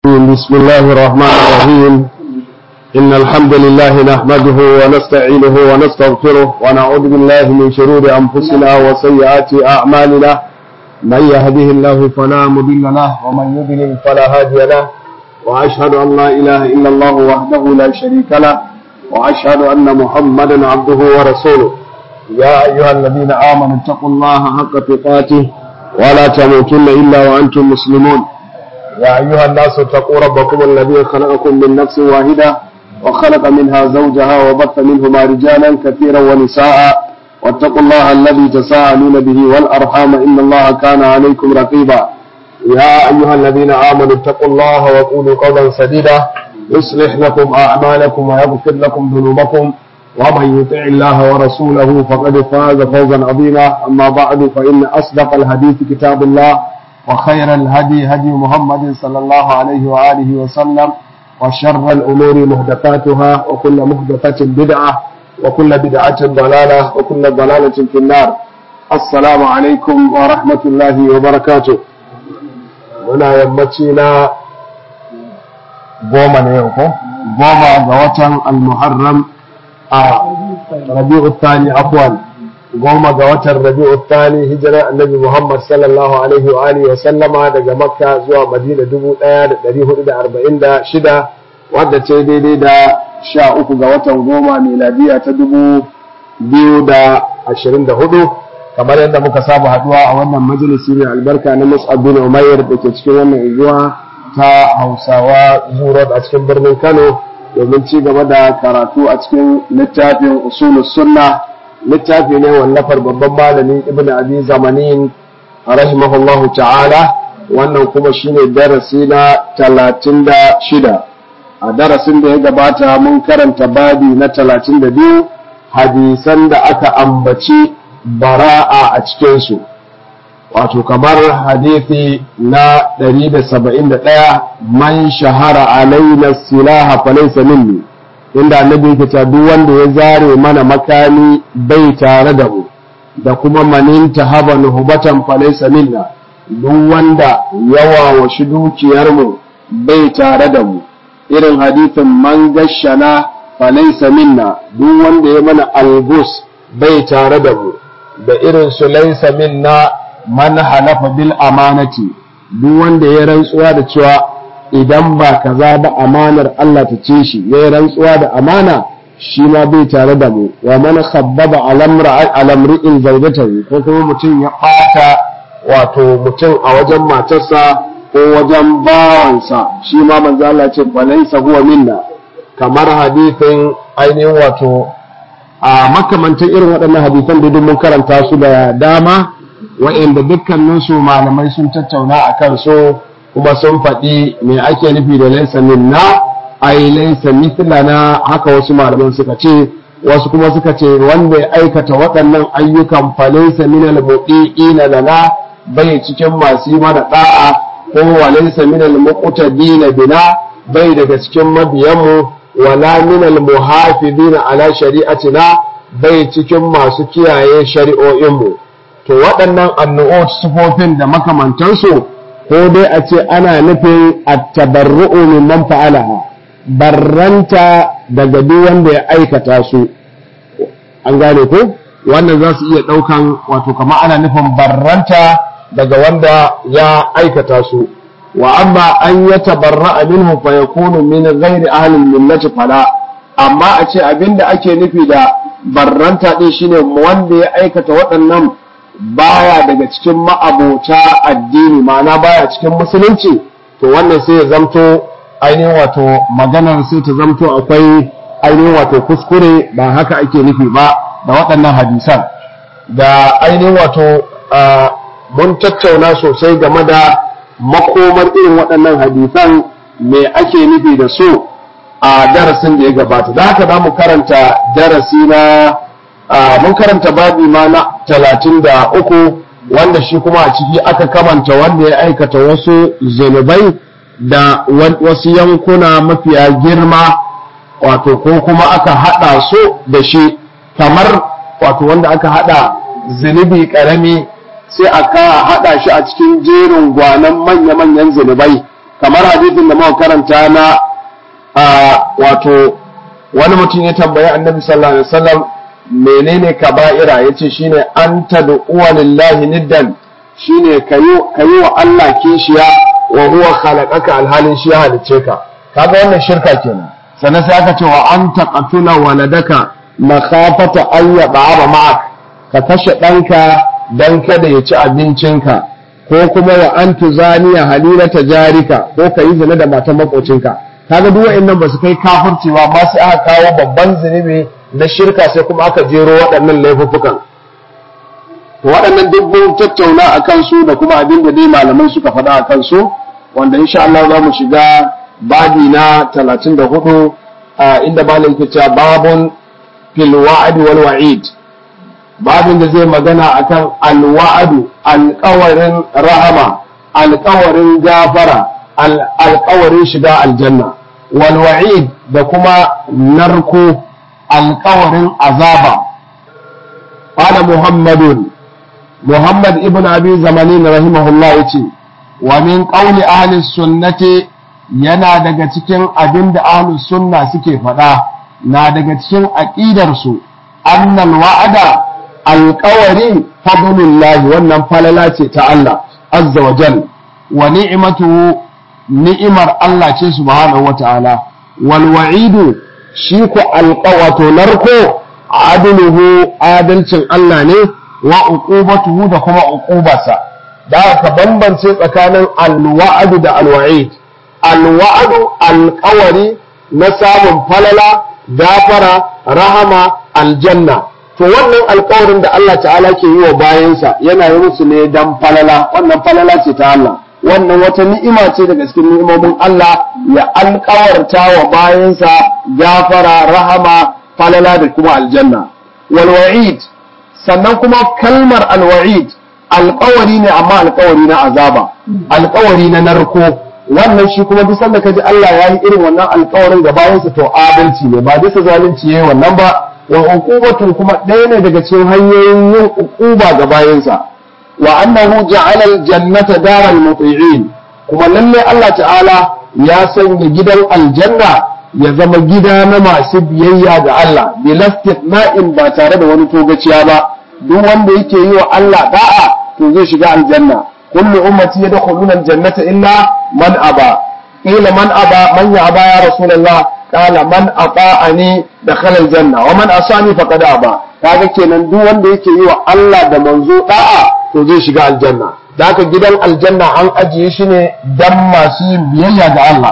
بسم الله الرحمن الرحيم إن الحمد لله نحمده ونستعينه ونستغفره ونعوذ بالله من شرور أنفسنا وسيئات أعمالنا من يهده الله فلا مضل له ومن يضلل فلا هادي له وأشهد أن لا إله إلا الله وحده لا شريك له وأشهد أن محمدا عبده ورسوله يا أيها الذين آمنوا اتقوا الله حق تقاته ولا تموتن إلا وأنتم مسلمون يا أيها الناس اتقوا ربكم الذي خلقكم من نفس واحدة وخلق منها زوجها وبث منهما رجالا كثيرا ونساء واتقوا الله الذي تساءلون به والأرحام إن الله كان عليكم رقيبا يا أيها الذين آمنوا اتقوا الله وقولوا قولا سديدا يصلح لكم أعمالكم ويغفر لكم ذنوبكم ومن يطع الله ورسوله فقد فاز فوزا عظيما أما بعد فإن أصدق الحديث كتاب الله وخير الهدي هدي محمد صلى الله عليه وآله وسلم وشر الأمور محدثاتها وكل محدثة بدعة وكل بدعة ضلالة وكل ضلالة في النار السلام عليكم ورحمة الله وبركاته muna yammaci na goma ne yau ko goma ga watan al-muharram a rabi'u thani afwan goma ga watan rabi'u thani hijirar annabi muhammad sallallahu alaihi wa alihi wa sallama daga makka zuwa madina 1446 wadda ce daidai da sha uku ga watan goma miladiya ta dubu biyu da ashirin da hudu kamar yadda muka saba haduwa a wannan majalisi mai albarka na mus'ab bin umayyar da ke cikin wannan unguwa ta hausawa zuro a cikin birnin kano domin ci gaba da karatu a cikin littafin usulus sunna littafi ne wallafar babban malami ibn abi zamanin rahimahullahu ta'ala wannan kuma shine darasi na talatin da shida a darasin da ya gabata mun karanta babi na talatin da biyu hadisan da aka ambaci bara'a a cikinsu wato kamar hadisi na 171 man shahara alaina silaha falaysa minni inda annabi yake ta duk wanda ya zare mana makami bai tare da mu da kuma manin tahaba nuhbatan falaysa minna duk wanda yawa wa shi dukiyar mu bai tare da mu irin hadisin man gashana falaysa minna duk wanda ya mana albus bai tare da mu da irin su laysa minna man halafa bil amanati duk wanda ya rantsuwa da cewa idan ba kaza ba amanar Allah ta ce shi ya rantsuwa da amana shi ma bai tare da mu wa man khabbaba alamri'in zawjatahu ko kuma mutum ya ɓata wato mutum a wajen matarsa ko wajen bawansa shi ma manzo Allah ce falaysa huwa minna kamar hadithin ainihin wato a makamantan irin waɗannan hadisan da mun karanta su da dama wa'inda dukkaninsu malamai sun tattauna a kan so kuma sun faɗi me ake nufi da laisa minna ai laisa mithlana haka wasu malaman suka ce wasu kuma suka ce wanda ya aikata waɗannan ayyukan fa laisa minal mudiina lana bai cikin masu yi mana da'a ko wa laisa minal muqtadina bina bai daga cikin mabiyanmu wala minal muhafidina ala shari'atina bai cikin masu kiyaye shari'o'inmu to waɗannan annu'ut sufofin da makamantansu ko dai a ce ana nufin at-tabarru'u mimman fa'alaha barranta daga duk wanda ya aikata su an gane ko wannan za su iya ɗaukan wato kama ana nufin barranta daga wanda ya aikata su wa amma an ya tabarra'a minhu fa yakunu min ghairi ahli millati fala amma a ce abinda ake nufi da barranta din shine wanda ya aikata waɗannan baya daga cikin ma'abota addini ma'ana baya cikin musulunci to wannan sai ya zamto ainihin wato maganar sai ta zamto akwai ainihin wato kuskure ba haka ake nufi ba da waɗannan hadisan da ainihin wato mun tattauna sosai game da makomar irin waɗannan hadisan me ake nufi da su a darasin da ya gabata da haka za mu karanta darasi na mun karanta babi ma na talatin da uku wanda shi kuma a ciki aka kamanta wanda ya aikata wasu zunubai da wasu yankuna mafiya girma wato ko kuma aka haɗa su da shi kamar wato wanda aka haɗa zunubi ƙarami sai aka haɗa shi a cikin jerin gwanan manya-manyan zunubai kamar hadisin da muka karanta na wato wani mutum ya tambayi annabi sallallahu alaihi wasallam menene kaba'ira yace shine an tad'uwa lillahi niddan shine kayi kayi wa Allah kishiya wa huwa khalaqaka alhalin shi ya halicce ka kaga wannan shirka kenan sannan sai aka ce wa an taqatula waladaka makhafata an yad'aba ma'ak ka kashe ɗanka dan kada ya ci abincinka ko kuma wa an tuzaniya halilata jarika ko ka yi zina da matan makocinka kaga duk wa'annan ba su kai kafirci ba amma sai aka kawo babban zunubi na shirka sai kuma aka jero waɗannan laifuffukan to waɗannan duk mun tattauna a kansu da kuma abin da dai malamai suka faɗa a kansu wanda insha Allah za mu shiga babi na 34 inda malam yake cewa babun fil wa'd wal wa'id babin da zai magana akan al wa'du alƙawarin rahama alƙawarin gafara alƙawarin shiga aljanna wal wa'id da kuma narko alƙawarin azaba qala muhammadun muhammad ibn abi zamanin rahimahullah yace wa min qawli ahli sunnati yana daga cikin abin da ahli sunna suke faɗa na daga cikin aqidar su annal wa'ada alƙawari fadlullahi wannan falala ce ta Allah azza wa jal wa ni'matuhu ni'imar Allah ce subhanahu wa ta'ala wal wa'idu shi ku alƙawato narko adluhu adalcin Allah ne wa uqubatuhu da kuma uqubarsa da ka bambance tsakanin alwa'adu da alwa'id alwa'adu alƙawari na samun falala gafara rahama aljanna to wannan alƙawarin da Allah ta'ala ke yi wa bayansa yana yi musu ne dan falala wannan falala ce ta Allah wannan wata ni'ima ce daga cikin ni'imomin Allah ya alƙawarta wa bayansa gafara rahama falala da kuma aljanna wal wa'id sannan kuma kalmar alwa'id alƙawari ne amma alƙawari na azaba alƙawari na narko wannan shi kuma duk sanda kaji Allah ya yi irin wannan alƙawarin ga bayansa to adalci ne ba bisa zalunci yayi wannan ba wa uqubatun kuma ɗaya ne daga cikin hanyoyin yin uquba ga bayansa wa annahu ja'ala al-jannata daral muti'in kuma lalle Allah ta'ala ya sanya gidan aljanna ya zama gida na masu biyayya ga Allah bilastifna'in ba tare da wani togaciya ba duk wanda yake yi wa Allah da'a to zai shiga aljanna kullu ummati yadkhuluna aljannata illa man aba qila man aba man ya aba ya rasulullah qala man ata'ani dakhala aljanna wa man asani faqad aba kaga kenan duk wanda yake yi wa Allah da manzo da'a to zai shiga aljanna da haka gidan aljanna an ajiye shi ne dan masu yin biyayya ga Allah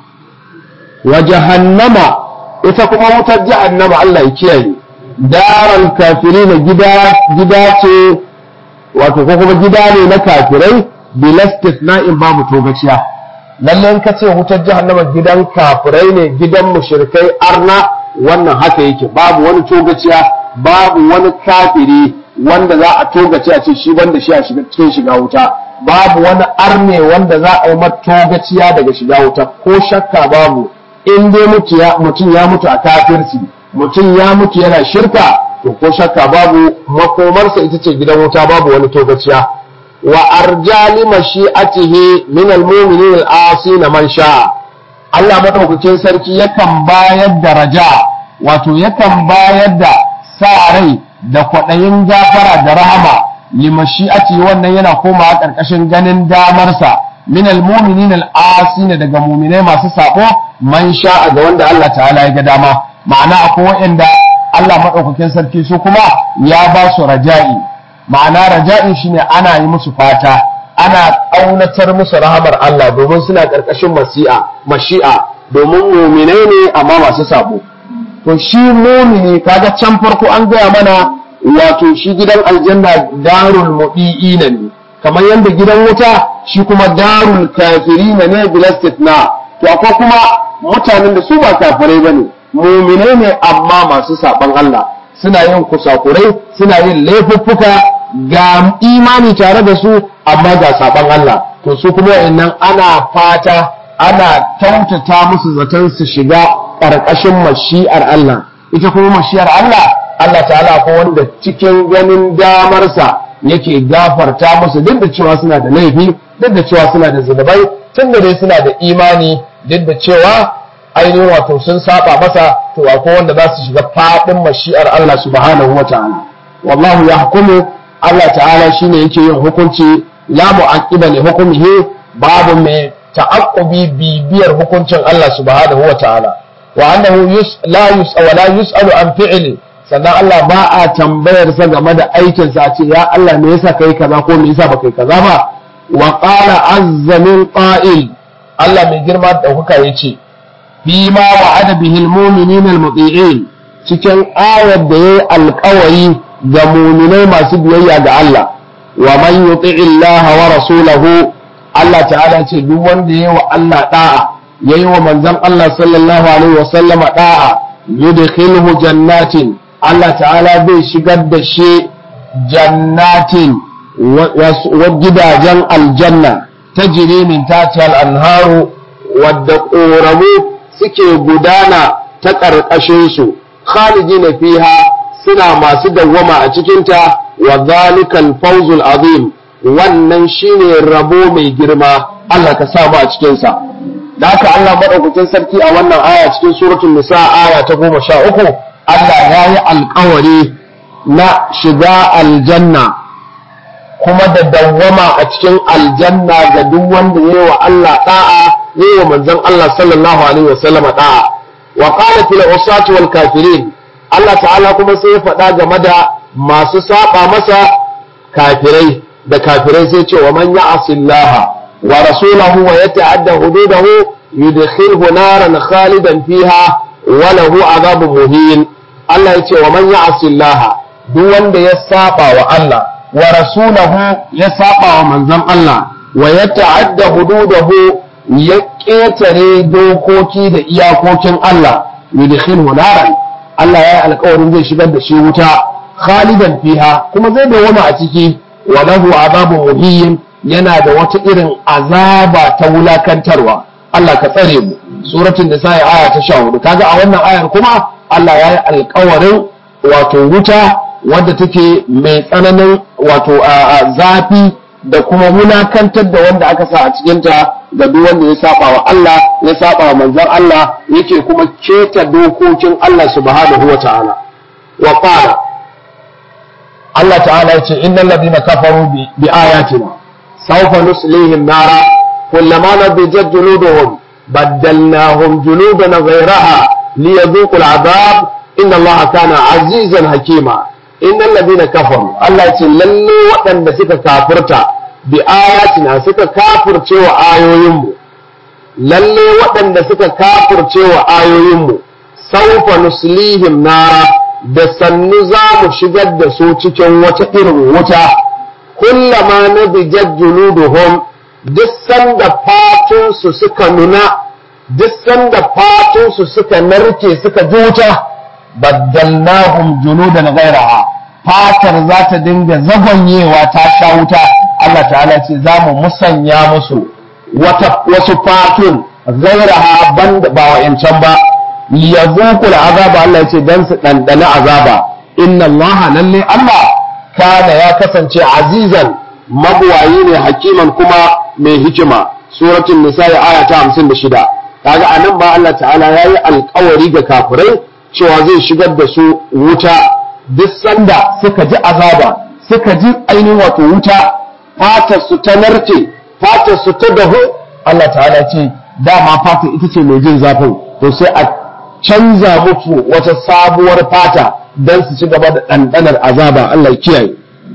wa jahannama ita kuma wutar jahannama Allah ya kiyaye daral kafirina gida gida ce wato ko kuma gida ne na kafirai bilastisna'in babu togaciya lallai ka ce wutar jahannama gidan kafirai ne gidan mushrikai arna wannan haka yake babu wani togaciya babu wani kafiri wanda za a togace a ce shi banda shi a cikin shiga wuta babu wani arne wanda za a yi togaciya daga shiga wuta ko shakka babu in dai mutum ya mutu a kafirci mutum ya mutu yana shirka to ko shakka babu makomarsa ita ce gidan wuta babu wani togaciya wa arjali mashi'atihi min almu'minin al-asina man sha'a Allah madaukakin sarki yakan bayar da raja wato yakan bayar da sa rai da kwaɗayin gafara da rahama limashi'ati wannan yana komawa ƙarƙashin ganin damarsa min almu'minin al-asina daga mu'minai masu sabo man sha'a ga wanda Allah ta'ala ya ga dama ma'ana akwai waɗanda Allah madaukakin sarki su kuma ya ba su raja'i ma'ana raja'i shine ana yi musu fata ana ƙaunatar musu rahamar Allah domin suna ƙarƙashin masi'a mashi'a domin mu'minai ne amma masu sabo to shi mumini kaga can farko an gaya mana wato shi gidan aljanna darul mudi'ina ne kamar yadda gidan wuta shi kuma darul kafirina ne bilastitna to akwai kuma mutanen da su ba kafirai bane muminai ne amma masu saban Allah suna yin kusakurai suna yin laifuffuka ga imani tare da su amma ga saban Allah to su kuma wa'annan ana fata ana tautata musu zaton su shiga ƙarƙashin mashi'ar Allah ita kuma mashi'ar Allah Allah ta'ala ko wanda cikin ganin damarsa yake gafarta musu duk da cewa suna da laifi duk da cewa suna da zunubai tun da dai suna da imani duk da cewa ainihin wato sun saba masa to akwai wanda za su shiga fadin mashi'ar Allah subhanahu wa ta'ala wallahu yahkumu Allah ta'ala shine yake yin hukunci la mu'aqqiba li hukmihi babu mai ta'aqqubi bibiyar hukuncin Allah subhanahu wa ta'ala wa annahu yus la yus wa la yus'alu an fi'li sannan Allah ba a tambayar sa game da aikin sa ce ya Allah me yasa kai kaza ko me yasa baka yi kaza ba wa qala azza min qa'il Allah mai girma da kuka yace fi ma wa'ada bihil mu'minin al-muti'in cikin ayar da yayi alƙawari ga mu'minai masu biyayya ga Allah wa man yuti'i Allah wa rasulahu Allah ta'ala ce duk wanda yayi wa Allah da'a yayi wa manzon Allah sallallahu alaihi wa sallama da'a yudkhilhu jannatin Allah ta'ala zai shigar da shi jannatin wa gidajen aljanna tajri min tahtiha al-anharu wadda ƙoramu suke gudana ta ƙarƙashinsu khalidina fiha suna masu dawwama a cikinta wa zalikal fawzul azim wannan shine rabo mai girma Allah ka sa mu a cikinsa da haka Allah madaukakin sarki a wannan aya cikin suratul nisa aya ta goma sha uku Allah ya yi alkawari na shiga aljanna kuma da dawwama a cikin aljanna ga duk wanda ya yi wa Allah da'a yi wa manzon Allah sallallahu alaihi wa sallam da'a wa qala fil usati wal kafirin Allah ta'ala kuma sai ya faɗa game da masu saba masa kafirai da kafirai sai ce wa man ya'si Allah wa rasulahu wa yata'adda hududahu yudkhilhu naran khalidan fiha wa lahu adhabun muhin Allah ya ce wa man ya'si Allah duk wanda ya saba wa Allah wa rasulahu ya saba wa manzon Allah wa yata'adda hududahu ya ƙetare dokoki da iyakokin Allah yudkhilhu naran Allah ya yi alƙawarin zai shigar da shi wuta khalidan fiha kuma zai dawama a ciki wa lahu azabun muhin yana da wata irin azaba ta wulakantarwa Allah ka tsare mu suratul nisa aya ta 14 kaga a wannan ayar kuma Allah ya yi alƙawarin wato wuta wadda take mai tsananin wato zafi da kuma wulakantar da wanda aka sa a cikinta ga duk wanda ya saba wa Allah ya saba wa manzon Allah yake kuma keta dokokin Allah subhanahu wa ta'ala wa qala Allah ta'ala yace innal ladina kafaru bi ayatina sawfa nuslihim nara kullama nabijat juluduhum baddalnahum juludan ghayraha liyadhuqu al'adab inna Allah kana azizan hakima innal ladina kafaru Allah yace lalle waɗanda suka kafirta bi ayatina suka kafirce wa ayoyinmu lalle waɗanda suka kafirce wa ayoyinmu saufa nuslihim nara da sannu za mu shigar da su cikin wata irin wuta kullama na bijad juluduhum duk sanda fatunsu suka nuna duk sanda fatunsu suka narke suka ji wuta baddalnahum juludan ghairaha fatar za ta dinga zagonyewa ta sha wuta Allah ta'ala ce za mu musanya musu wasu fatun gairaha ban ba wa'yancan ba ya zuku da azaba Allah ce don su ɗanɗana azaba inna Allah lalle Allah kana ya kasance azizan mabuwayi ne hakiman kuma mai hikima suratul nisa aya ta 56 kaga anan ba Allah ta'ala yayi alƙawari ga kafirai cewa zai shigar da su wuta duk sanda suka ji azaba suka ji ainihin wato wuta fatar su ta narke fatar su ta dahu Allah ta'ala ce dama fata ita ce mai jin zafin to sai a canza musu wata sabuwar fata don su ci gaba da ɗanɗanar azaba Allah kiyaye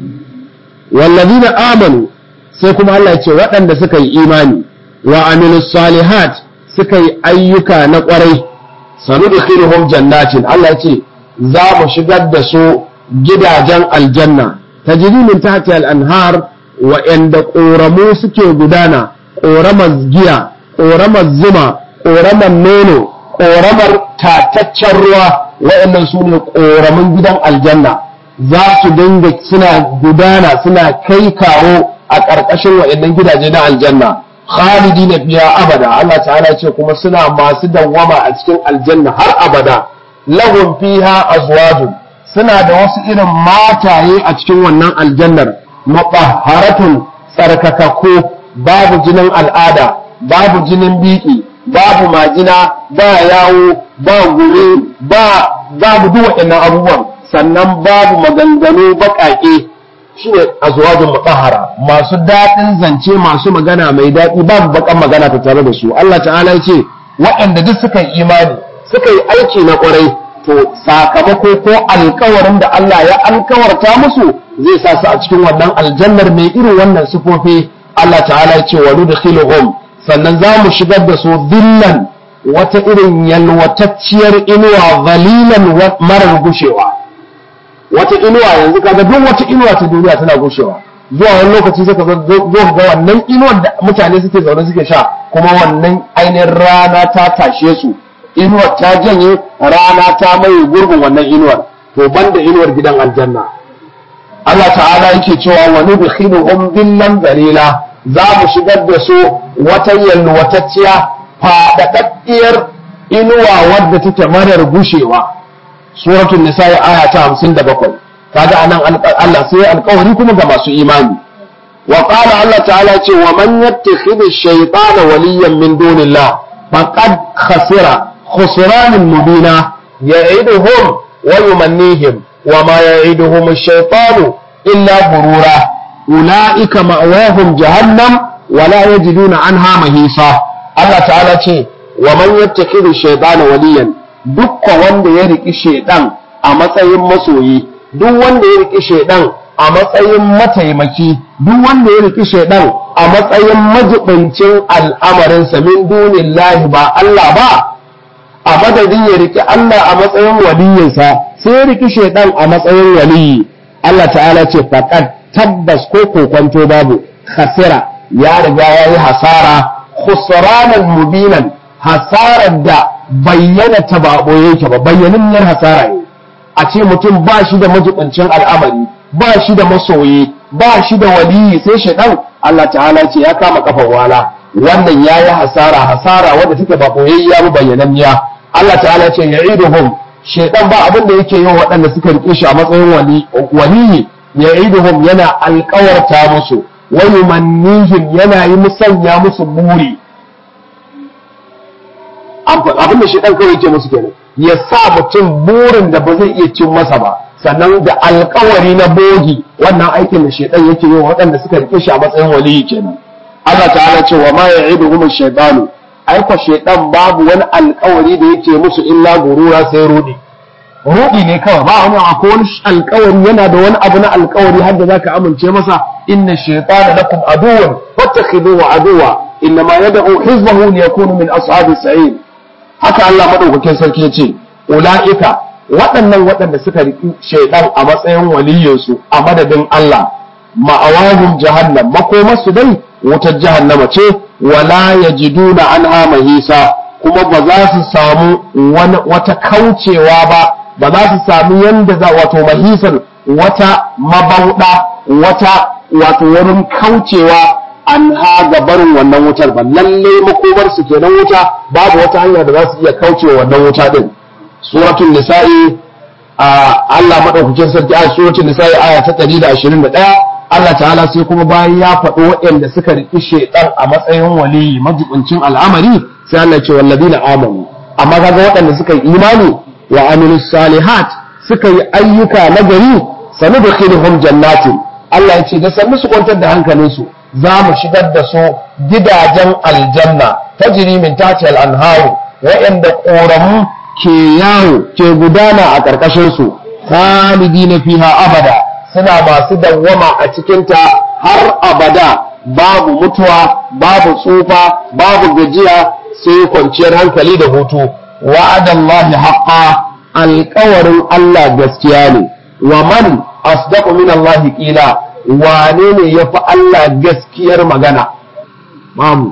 wallazina amanu sai kuma Allah ya ce waɗanda suka yi imani wa amilu salihat suka yi ayyuka na ƙwarai sanu da jannatin Allah ya ce za mu shigar da su gidajen aljanna tajri min tahti al-anhar wa'yanda ƙoramu suke gudana ƙoramar giya ƙoramar zuma ƙoramar nono ƙoramar tataccen ruwa wa'yannan su ne ƙoramin gidan aljanna za su dinga suna gudana suna kai kawo a ƙarƙashin wa'yannan gidaje na aljanna khalidi na biya abada Allah ta'ala ce kuma suna masu dawwama a cikin aljanna har abada lahum fiha azwajun suna da wasu irin mataye a cikin wannan aljannar maɓaharatun tsarkakakku babu jinin al'ada babu jinin biki babu majina ba yawo ba gure ba babu duk waɗannan abubuwan sannan babu maganganu baƙaƙe shine azwajin mutahhara masu daɗin zance masu magana mai daɗi babu bakan magana ta tare da su Allah ta'ala ya ce waɗanda duk suka yi imani suka yi aiki na ƙwarai to sakamako ko alkawarin da Allah ya alkawarta musu zai sa su a cikin wannan aljannar mai irin wannan sifofi Allah ta'ala ya ce wa nudkhiluhum sannan za mu shigar da su dillan wata irin yalwatacciyar inuwa zalilan marar gushewa wata inuwa yanzu kaga duk wata inuwa ta duniya tana gushewa zuwa wani lokaci sai ka zo ga wannan inuwar da mutane suke zaune suke sha kuma wannan ainihin rana ta tashe su inuwar ta janye rana ta mai gurbin wannan inuwar to banda inuwar gidan aljanna Allah ta'ala yake cewa wa nudkhiluhum billan dalila za mu shigar da su wata yalwatacciya fadadaddiyar inuwa wadda take marar gushewa suratul nisa aya ta 57 kaga anan Allah sai alƙawari kuma ga masu imani wa qala Allah ta'ala ce wa man yattakhidhu shaytana waliyan min dunillah faqad khasira khusranan mubina ya'iduhum wa yumannihim wa ma ya'iduhum ash-shaytanu illa gurura ulaika ma'wahum jahannam wa la yajiduna anha mahisa Allah ta'ala ce wa man yattakhidhu shaytana waliyan dukkan wanda ya riki shaydan a matsayin masoyi duk wanda ya riki shaydan a matsayin mataimaki duk wanda ya riki shaydan a matsayin majibincin al'amarinsa min dunillahi ba Allah ba a madadin ya riki Allah a matsayin waliyinsa sai ya riki shaydan a matsayin waliyi Allah ta'ala ce faqad tabbas ko kokonto babu khasira ya riga ya yi hasara khusranan mubinan hasarar da bayyana ta ba boye yake ba bayyananniyar hasara ne a ce mutum ba shi da majibincin al'amari ba shi da masoyi ba shi da waliyi sai shaidan Allah ta'ala ce ya kama kafan wala wannan ya yi hasara hasara wadda take ba boyayya ba bayyananniya Allah ta'ala ce ya'iduhum shaidan ba abin da yake yin waɗanda suka rike shi a matsayin waliyi ya'iduhum yana alƙawarta musu wa yumannihim yana yi musanya musu buri abin da shaidan kawai yake musu kenan ya sa mutum burin da ba zai iya cin masa ba sannan da alkawari na bogi wannan aikin da shaidan yake yi waɗanda suka rike shi a matsayin waliyi kenan Allah ta'ala ce wa ma ya'iduhum ash-shaytanu aiko shaidan babu wani alkawari da yake musu illa gurura sai rudi rudi ne kawai ba wani akwai wani alkawari yana da wani abu na alkawari har da zaka amince masa inna shaytana lakum aduwwan fattakhiduhu aduwwa innama yad'u hizbahu liyakunu min ashabis sa'id haka Allah madaukakin sarki ya ce ula'ika waɗannan waɗanda suka riƙi shaidan a matsayin waliyinsu a madadin Allah ma'awahum jahannam makomarsu dai wutar jahannama ce wala yajiduna anha mahisa kuma ba za su samu wata kaucewa ba ba za su samu yanda za wato mahisan wata mabauɗa wata wato wurin kaucewa an haga barin wannan wutar ba lalle makomar su kenan wuta babu wata hanya da za su iya kauce wannan wuta din suratul nisa'i Allah madaukakin sarki a suratul nisa'i aya ta 121 Allah ta'ala sai kuma bayan ya faɗo waɗanda suka riƙi shaitan a matsayin waliyi majibincin al'amari sai Allah ce walladina amanu amma kaga waɗanda suka yi imani wa amilus salihat suka yi ayyuka na gari sanudkhiluhum jannatin Allah ya ce da sannu su kwantar da hankalinsu za mu shigar da su gidajen aljanna ta min tati al'anharu waɗanda ƙoramu ke yawo ke gudana a ƙarƙashinsu khalidi na fiha abada suna masu dawwama a cikinta har abada babu mutuwa babu tsufa babu gajiya sai kwanciyar hankali da hutu wa'adallahi haqqa alƙawarin Allah gaskiya ne wa man asdaqu min Allah qila wane ne ya fi Allah gaskiyar magana mamu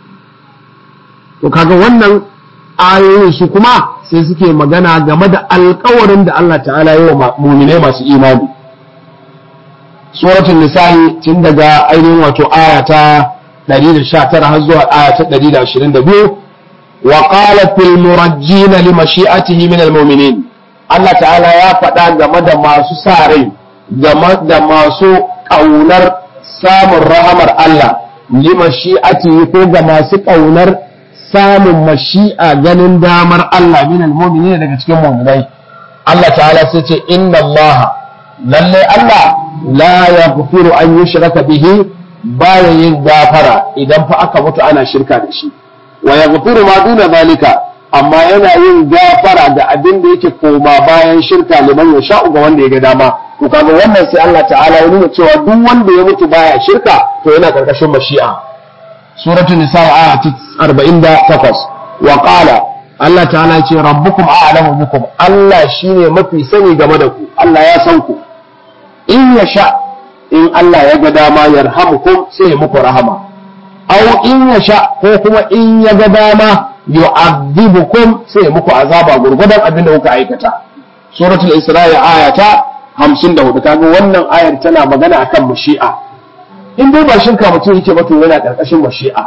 to kaga wannan ayoyin su kuma sai suke magana game da alkawarin da Allah ta'ala yi wa mumine masu imani suratul nisa'i tun daga ainihin wato aya ta 119 har zuwa aya ta 122 wa qala fil murajjin li mashi'atihi min al mu'minin Allah ta'ala ya faɗa game da masu sa rai game da masu ƙaunar samun rahamar Allah li mashi'ati ko ga masu kaunar samun mashi'a ganin damar Allah min almu'minin daga cikin mu'minai Allah ta'ala sai ce inna Allah lalle Allah la yaghfiru an yushraka bihi baya yin gafara idan fa aka mutu ana shirka da shi wa yaghfiru ma duna zalika amma yana yin gafara da abin da yake koma bayan shirka liman ya sha'u ga wanda ya ga dama to kaga wannan sai Allah ta'ala ya nuna cewa duk wanda ya mutu baya shirka to yana karkashin mashi'a suratul nisa aya 48 wa qala Allah ta'ala ya ce rabbukum a'lamu bikum Allah shine mafi sani game da ku Allah ya san ku in ya sha in Allah ya ga dama yarhamukum sai ya muku rahama aw in ya sha ko kuma in ya ga dama yu'adhibukum sai ya muku azaba gurgudan abin da kuka aikata suratul isra'i aya ta 54 kaga wannan ayar tana magana akan mashi'a in dai ba shirka mutum yake ba to yana karkashin mashi'a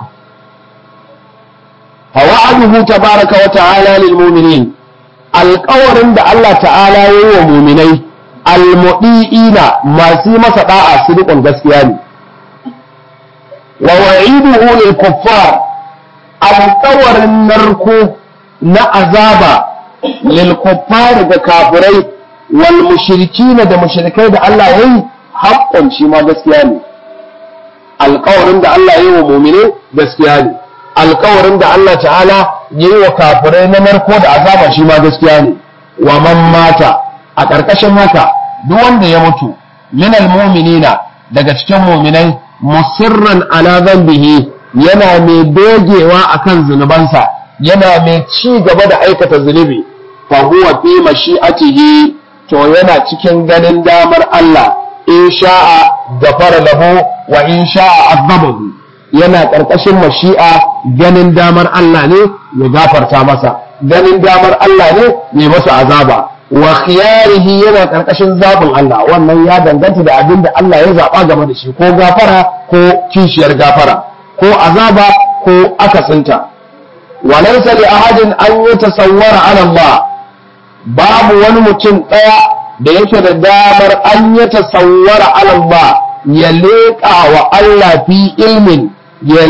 fawa'aduhu tabaraka wa ta'ala lil mu'minin alƙawarin da Allah ta'ala ya yi wa mu'minai almudi'ina masu masa da'a sidiqon gaskiya ne wa wa'iduhu lil kuffar alƙawarin narko na azaba lil kuffar da kafirai wal mushrikina da mushrikai da Allah yayi haƙƙon shi ma gaskiya ne alƙawarin da Allah yayi wa mu'mine gaskiya ne alƙawarin da Allah ta'ala yayi wa kafirai na narko da azaba shi ma gaskiya ne wa man mata a ƙarƙashin haka duk wanda ya mutu minal mu'minina daga cikin mu'minai musirran ala dhanbihi yana mai dogewa akan zunubansa yana mai ci gaba da aikata zunubi fa huwa fi mashi'atihi to yana cikin ganin damar Allah in sha'a gafara lahu wa in sha'a azabahu yana ƙarƙashin mashi'a ganin damar Allah ne ya gafarta masa ganin damar Allah ne ya masa azaba wa khiyarihi yana ƙarƙashin zaɓin Allah wannan ya danganta da abin da Allah ya zaɓa game da shi ko gafara ko kishiyar gafara ko azaba ko akasinta walaysa li ahadin an yatasawwara ala Allah babu wani mutum ɗaya da yake da damar an yatasawwara ala Allah ya leƙa wa Allah fi ilmin ya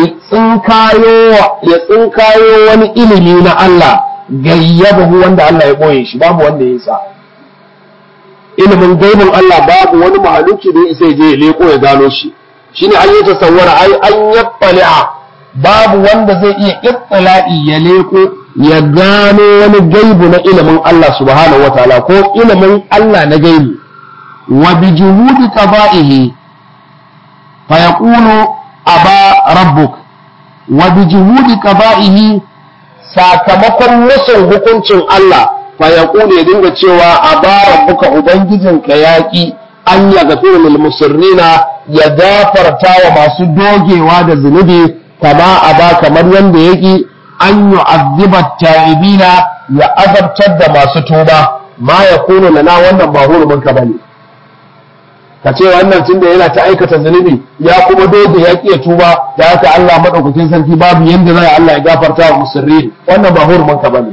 tsinkayo wani ilimi na Allah gayyabahu wanda Allah ya ɓoye shi babu wanda ya sa ilimin gaibin Allah babu wani mahaluki da ya isa je ya leko ya gano shi shine an yi tasawwara ai an yabbali'a babu wanda zai iya ittila'i ya leko ya gano wani gaibu na ilimin Allah subhanahu wataala ko ilimin Allah na gaibi wa bi juhudi qada'ihi fa yaqulu aba rabbuk wa bi juhudi qada'ihi sakamakon musun hukuncin Allah fa yaqulu ya dinga cewa aba rabbuka ubangijinka yaki an ya gafiru lil musirrina ya gafarta wa masu dogewa da zunubi kama aba kamar yanda yaki an yu'azziba ta'ibina ya azabtar da masu tuba ma yakunu lana wannan ba hurumin ka bane ka ce wannan tunda yana ta aikata zunubi ya kuma doge ya ƙiya tuba da haka Allah madaukakin sarki babu yanda zai Allah ya gafarta wa musirri wannan ba hurumin ka bane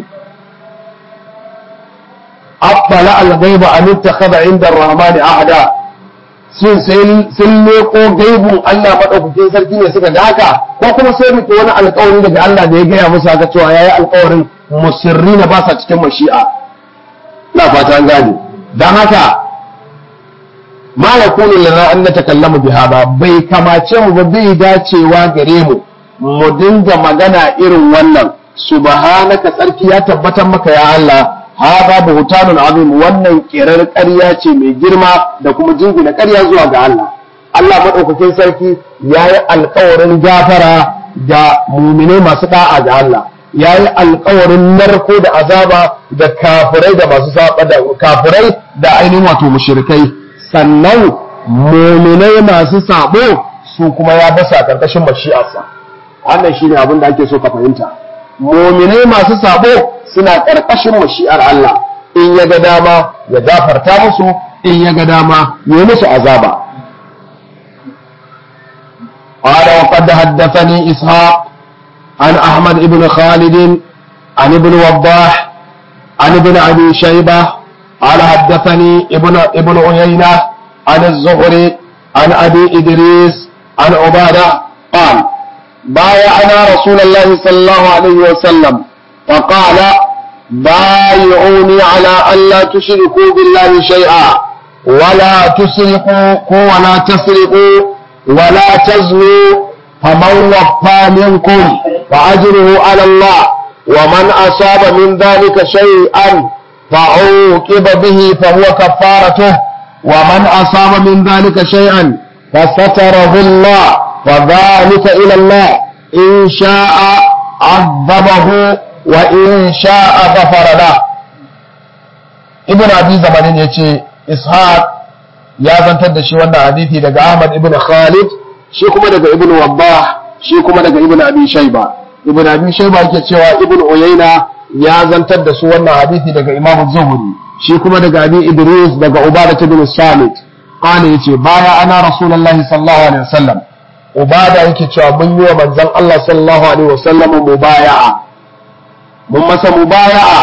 afala al-ghaiba an ittakhadha inda ar-rahman ahada sun sun leko gaibun Allah madaukakin sarki ne suka ga haka ko kuma sai rike wani alƙawari daga Allah da ya gaya musu haka cewa yayi alƙawarin musirri na ba sa cikin mashi'a ina fata an gane dan haka ma ya kunu lana an na takallamu bi hada bai kamace mu ba bai dacewa gare mu mu dinga magana irin wannan subhanaka tsarki ya tabbatar maka ya Allah hada buhtanun azim wannan kirar ƙarya ce mai girma da kuma jingina ƙarya zuwa ga Allah Allah madaukakin sarki yayi alƙawarin gafara da muminai masu da'a ga Allah yayi alƙawarin narko da azaba da kafirai da masu saba da kafirai da ainihin wato mushrikai sannan muminai masu sabo su kuma ya basa karkashin mashi'arsa wannan shine abin da ake so ka fahimta muminai masu sabo suna karkashin mashi'ar Allah in ya ga dama ya gafarta musu in ya ga dama ya musu azaba قال وقد حدثني إسحاق عن أحمد بن خالد عن ابن وضاح عن ابن أبي شيبة قال حدثني ابن ابن عيينة عن الزهري عن أبي إدريس عن عبادة قال بايعنا رسول الله صلى الله عليه وسلم فقال بايعوني على ألا تشركوا بالله شيئا ولا تسرقوا ولا تسرقوا ولا تزنوا فمن وفى منكم فأجره على الله ومن أصاب من ذلك شيئا فعوقب به فهو كفارته ومن أصاب من ذلك شيئا فستره الله وذلك إلى الله إن شاء عذبه وإن شاء غفر له ابن أبي زمان يتي إسحاق يا zantar da shi wannan hadisi daga Ahmad ibn Khalid shi kuma daga ibn Wabbah shi kuma daga ibn Abi Shayba ibn Abi Shayba yake cewa ibn Uyayna ya zantar da su wannan hadisi daga Imam Zuhri shi kuma daga Abi Idris daga Ubadah ibn Samit qala yace baya ana Rasulullahi sallallahu alaihi wasallam Ubada yake cewa mun yi wa manzon Allah sallallahu alaihi wasallam mubaya'a mun masa mubaya'a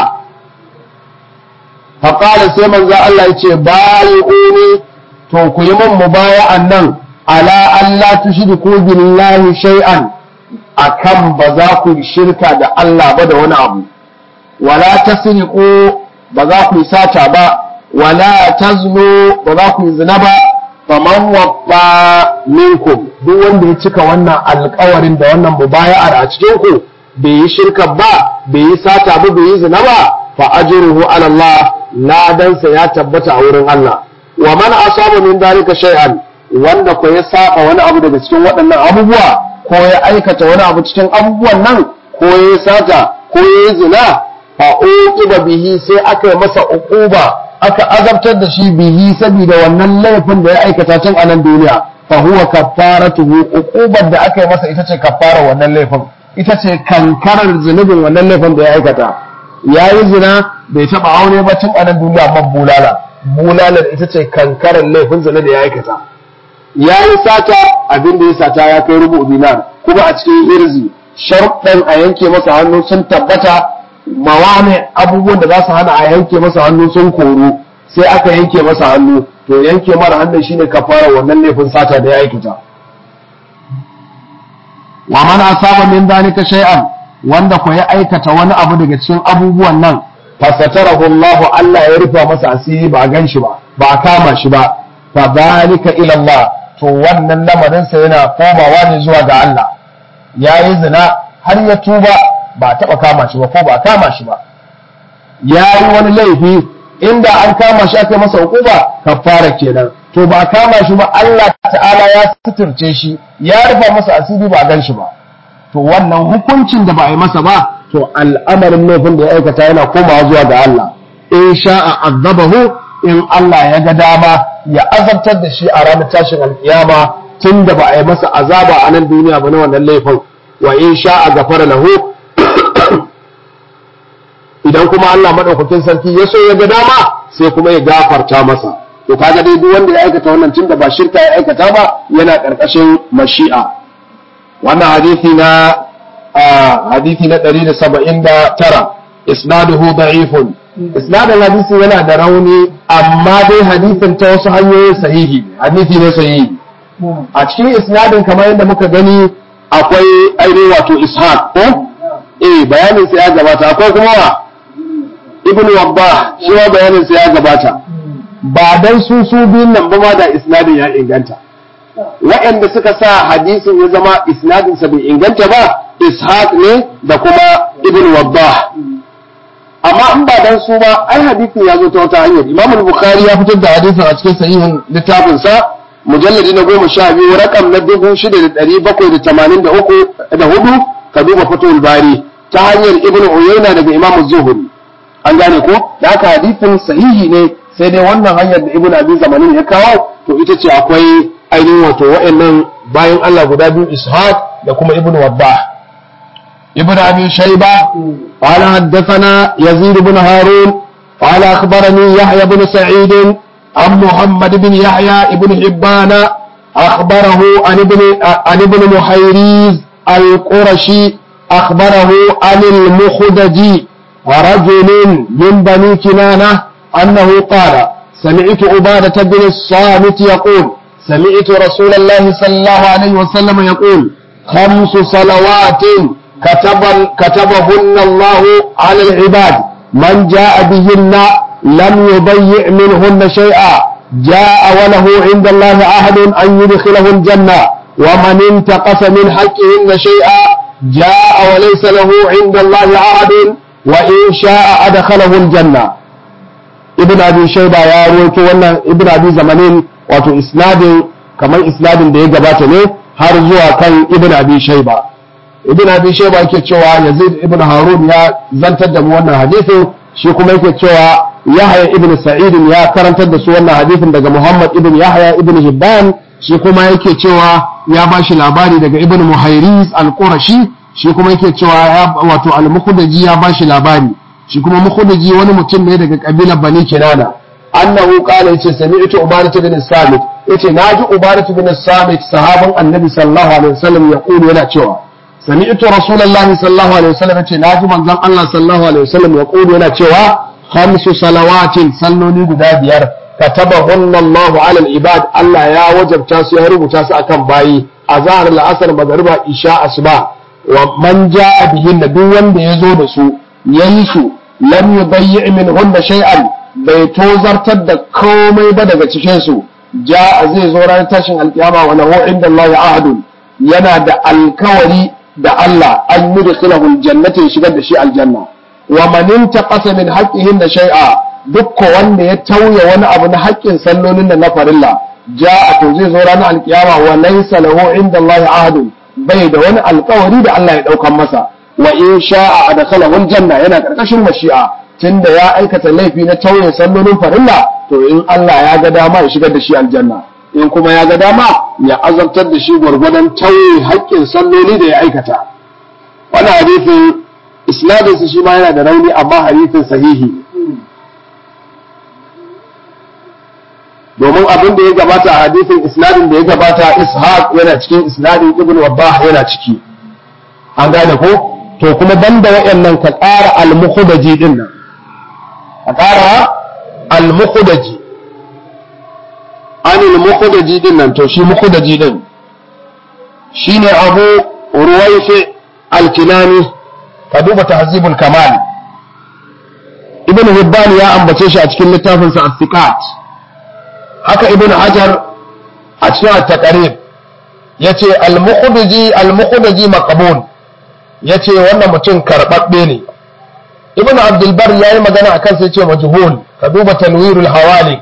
fa qala sai manzon Allah yace bayi'uni to ku yi mun mubaya'an nan ala Allah tushriku billahi shay'an akan ba za ku shirka da Allah ba da wani abu wala tasriqu ba za ku sata ba wala taznu ba za ku zina ba faman waffa minkum duk wanda ya cika wannan alkawarin da wannan mubaya'ar a cikin ku bai yi shirka ba bai yi sata ba bai yi zina ba fa ajruhu ala Allah ladansa ya tabbata a wurin Allah wa man asaba min dalika shay'an wanda ko ya saba wani abu daga cikin waɗannan abubuwa ko ya aikata wani abu cikin abubuwan nan ko ya sata ko ya yi zina fa uqiba bihi sai aka yi masa uquba aka azabtar da shi bihi saboda wannan laifin da ya aikata tun a nan duniya fa huwa kaffaratuhu uqubar da aka yi masa ita ce kaffara wannan laifin ita ce kankarar zunubin wannan laifin da ya aikata yayi zina bai taba aure ba tun a nan duniya man bulala bulalar ita ce kankarar laifin zina da ya aikata yayi sata abin da ya sata ya kai rubu dinar kuma a cikin irzi sharuɗan a yanke masa hannu sun tabbata mawame abubuwan da za su hana a yanke masa hannu sun koru sai aka yanke masa hannu to yanke mara hannun shine kafara wannan laifin sata da ya aikata wa man asaba min dhalika shay'an wanda ko ya aikata wani abu daga cikin abubuwan nan fasatarahu Allah Allah ya rufa masa asiri ba a ganshi ba ba a kama shi ba fa dhalika ila Allah to wannan lamarin sa yana komawa ne zuwa ga Allah yayi zina har ya tuba ba a taɓa kama shi ba ko ba a kama shi ba ya yi wani laifi inda an kama shi aka masa hukuma kafara kenan to ba a kama shi ba Allah ta'ala ya suturce shi ya rufa masa asiri ba a gan shi ba to wannan hukuncin da ba a yi masa ba to al'amarin laifin da ya aikata yana komawa zuwa ga Allah in sha'a azabahu in Allah ya ga dama ya azabtar da shi a ranar tashin alkiyama tun da ba a yi masa azaba a nan duniya ba na wannan laifin wa in sha'a gafara lahu idan kuma Allah madaukakin sarki ya so ya ga dama sai kuma ya gafarta masa to kaga dai duk wanda ya aikata wannan tun da ba shirka ya aikata ba yana karkashin mashi'a wannan hadisi na hadisi na 179 isnaduhu da'ifun isnadin hadisi yana da rauni amma dai hadisin ta wasu hanyoyin sahihi hadisi ne sahihi a cikin isnadin kamar yadda muka gani akwai ainihin wato ishaq ko eh bayanin sa ya gabata akwai kuma wa ibn wabba shi ma bayanin sa ya gabata ba dan su su biyun nan ba ma da isnadin ya inganta waɗanda suka sa hadisin ya zama isnadin sa bai inganta ba ishaq ne da kuma ibn wabba amma in ba dan su ba ai hadisin ya zo ta wata hanyar imam al-bukhari ya fitar da hadisin a cikin sahihin littafin sa mujalladi na goma sha biyu rakam na dubu shida da ɗari bakwai da tamanin da uku da hudu ka duba fatul bari ta hanyar ibnu uyayna daga imamu zuhuri an gane ko da haka hadisin sahihi ne sai dai wannan hanyar da ibnu abi zamanin ya kawo to ita ce akwai ainihin wato wa'annan bayan Allah guda biyu ishaq da kuma ibnu wabbah ibnu abi shayba qala haddathana yazid ibn harun qala akhbarani yahya ibn sa'id عن محمد بن يحيى بن حبان أخبره عن ابن عن ابن محيريز القرشي أخبره عن المخدجي ورجل من بني كنانة أنه قال سمعت عبادة بن الصامت يقول سمعت رسول الله صلى الله عليه وسلم يقول خمس صلوات كتب كتبهن الله على العباد من جاء بهن لم يضيع منهن شيئا جاء وله عند الله عهد أن يدخله الجنة ومن انتقص من حقهن شيئا جاء وليس له عند الله عهد وإن شاء أدخله الجنة ابن أبي شيبة يا رويت وانا ابن أبي زمانين wato isnadin kamar isnadin da ya gabata ne har zuwa kan ibn abi shayba ibn abi shayba yake cewa yazid ibn harun ya zantar da mu wannan hadisin shi kuma yake cewa yahya ibn sa'id ya karantar da su wannan hadisin daga muhammad ibn yahya ibn hibban shi kuma yake cewa ya ba shi labari daga ibn muhairis al-qurashi shi kuma yake cewa wato al-mukhdaji ya ba shi labari shi kuma mukhdaji wani mutum ne daga kabilar bani kinana annahu qala yace sami'tu ubadah bin samit yace naji ubadah bin samit sahaban annabi sallallahu alaihi wasallam yaqulu yana cewa sami'tu rasulullahi sallallahu alaihi wasallam yace naji manzon Allah sallallahu alaihi wasallam yaqulu yana cewa khamsu salawatin salloli guda biyar katabahunna Allahu ala al-ibad Allah ya wajabta su ya rubuta su akan bayi azhar al-asr magriba isha asuba wa man jaa bihin duk wanda yazo da su yayi su lam yudayyi minhunna shay'an bai tozartar da komai ba daga cikin su ja zai zo ranar tashin alkiyama wa lahu inda Allah ahadun yana da alkawari da Allah an yi da aljannata ya shigar da shi aljanna wa man intaqasa min haqqihin da shay'a duk wanda ya tauye wani abu na haƙƙin sallolin da na farilla ja to zai zo ranar alkiyama wa laysa lahu inda Allah ahadun bai da wani alkawari da Allah ya daukan masa wa in sha'a adkhalahu aljanna yana karkashin mashi'a tunda ya aikata laifi na tauye sallolin farilla to in Allah ya ga dama ya shigar da shi aljanna in kuma ya ga dama ya azabtar da shi gwargwadon tauye haƙƙin salloli da ya aikata wani hadisin isnadinsa shi ma yana da rauni amma hadisin sahihi domin abin da ya gabata a hadisin isnadin da ya gabata ishaq yana cikin isnadin ibn wabbah yana ciki an gane ko to kuma banda wayannan ka ƙara al-mukhdaji din nan ka ƙara al-mukhdaji anil mukhdaji din nan to shi mukhdaji din shine abu ruwaifi al-kinani ka duba tahzibul kamal ibn hibban ya ambace shi a cikin littafinsa as-siqat haka ibn hajar a cikin at-taqrib yace al-mukhdaji al-mukhdaji maqbul yace wannan mutum karbabbe ne ibn abdul bar yayi magana akan sai yace majhul ka duba tanwirul hawalik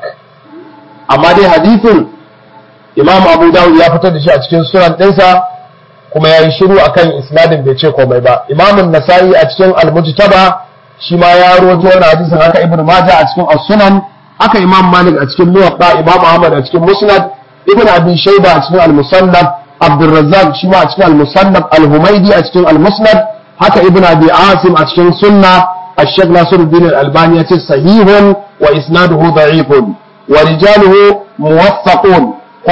amma dai hadisin imam abu dawud ya fitar da shi a cikin sunan ɗinsa kuma ya yi shiru akan isnadin bai ce komai ba imamun nasa'i a cikin al-mujtaba shi ma ya rawaito wannan hadisin haka ibn majah a cikin as-sunan haka imam malik a cikin muwatta imam ahmad a cikin musnad ibn abi shayba a cikin al-musannaf abdurrazzaq shi ma a cikin al-musannaf al-humaydi a cikin al-musnad haka ibn abi asim a cikin sunna الشيخ ناصر الدين الألباني صحيح وإسناده ضعيف ورجاله موثقون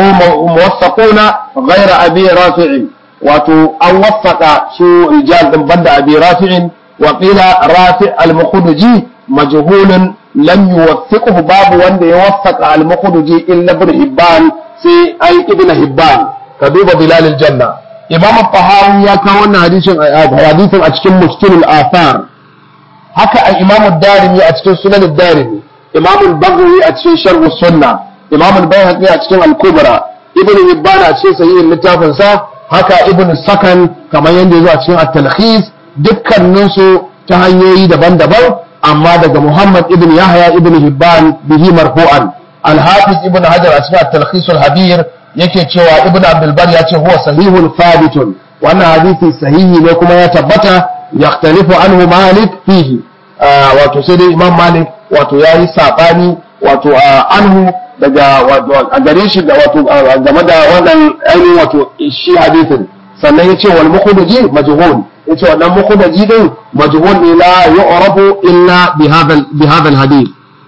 موثقون غير أبي رافع wato an waffaka su rijal din banda abi rafi'in wa qila rafi' al-mukhdaji majhulun lam yuwaffiqhu babu wanda ya waffaka al-mukhdaji illa ibn hibban sai ai ibn hibban ka duba bilal al-janna imam al-tahawi ya kawo wannan hadisin hadisin a cikin mushkil al-athar haka al-imam ad-darimi a cikin sunan ad-darimi imam al-baghawi a cikin sharh sunna imam al-bayhaqi a cikin al-kubra ibn hibban a cikin sahihin littafin sa haka ibn sakan kamar yadda ya zo a cikin at-talkhis dukkaninsu ta hanyoyi daban-daban amma daga muhammad ibn yahya ibn hibban bihi marfu'an al-hafiz ibn hajar a cikin at-talkhis al-habir yake cewa ibn abdul bar ya ce huwa sahihun thabitun wannan hadisi sahihi ne kuma ya tabbata yaxtalifu anhu malik fihi wato sai dai imam malik wato yayi sabani wato anhu daga a gare shi da wato game da wannan ainihin wato shi hadisin sannan ya ce wal mukhdaji majhul ya ce wannan mukhdaji din majhul ne la yu'rafu illa bi hadha bi hadha al hadith